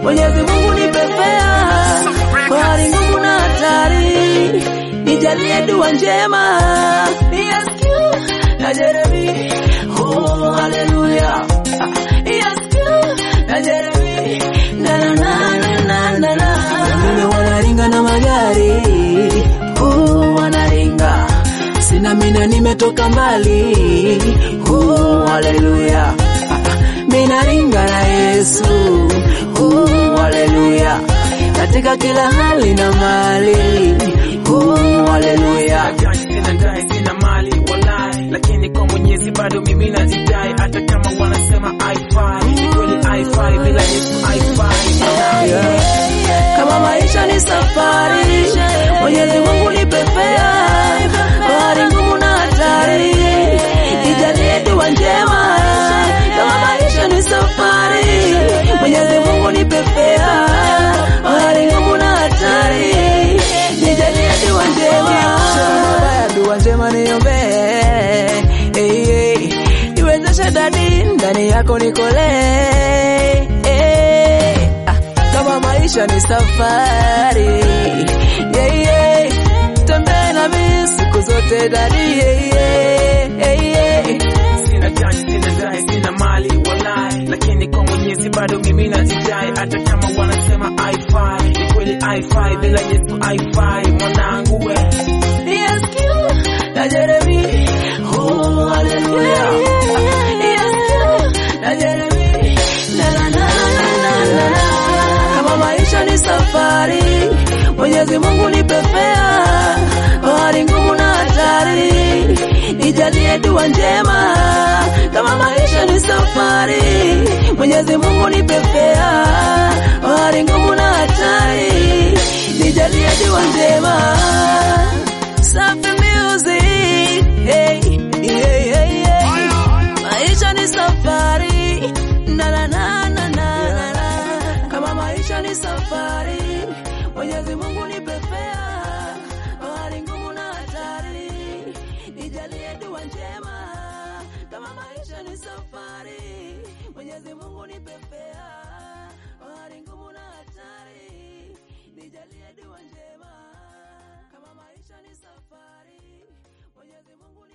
Mwenyezi Mungu nipe fea kwa hali ngumu na hatari, nijalie dua njema Yes, you, na Jeremy, oh haleluya Yes, you, na Jeremy, na na na na na na wengine wanaringa na magari oh, wanaringa sina mina nimetoka mbali oh, haleluya mina ringa na Yesu oh, haleluya katika kila hali na mali oh, haleluya Gani sina dai sina mali walai, lakini kwa Mwenyezi bado mimi najidai, hata kama wanasema haifai, ni kweli haifai, bila Yesu haifai. kama maisha ni safari, Mwenyezi Mungu nipe fea kwa hali ngumu na hatari, nijalie dua njema. Kama maisha ni safari, Mwenyezi Mungu nipe fea kwa hali ngumu na hatari, nijalie dua njema. Baya dua njema niombee, hey, hey. niwezeshe dadi ndani yako nikolee hey. Ah, kama maisha ni safari yeah, yeah. tembee nami siku zote dadi yeah, yeah, yeah. Sina dai sina dai sina mali walai, lakini kwa Mwenyezi bado mimi najidai, hata kama wanasema haifai, ni kweli haifai, bila Yesu haifai, mwanangu we Yes, you, na Jeremy. Oh, hallelujah. Yes, you, na Jeremy. Na, na, na, na, na, na. Kama maisha ni safari, Mwenyezi Mungu nipe fea kwa hali ngumu na hatari, nijalie dua njema. Kama maisha ni safari, Mwenyezi Mungu nipe fea kwa hali ngumu na hatari, nijalie dua njema. Safi music, hey, yeah, yeah, yeah. Maisha ni safari, na na na na na na na. Kama maisha ni safari, Mwenyezi Mungu nipe fea, hali ngumu na hatari, nijalie dua njema. Kama maisha ni safari, Mwenyezi Mungu nipe fea, hali ngumu na hatari, nijalie dua njema. Kama maisha ni safari, Mwenyezi Mungu